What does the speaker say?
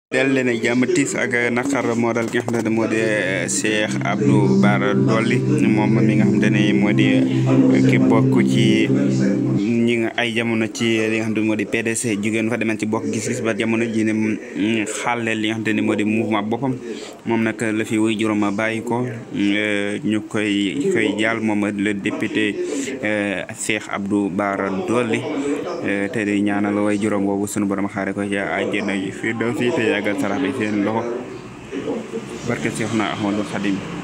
del leen ak jàmm tiis ak naqar moo dal ki nga xamante ne moo di Cheikh Abdou Bara Dolly moom mi nga xamante ne moo di ki bokk ci ñi nga ay jamono ci li nga xamante ne moo di PDC jigéen fa demen ci bokk gis-gis ba jamono ji ne xaale li nga xamante ne moo di mouvement boppam moom nag la fi wuy juróom bàyyi ko ñu koy koy jàll moom le député Cheikh Abdou Bara Dolly te di ñaanal way juróom boobu sunu borom xaare ko ci àjjana yi fi doo fi te yàggal sarax bi seen loxo barke Seexna Ahmadul Xadim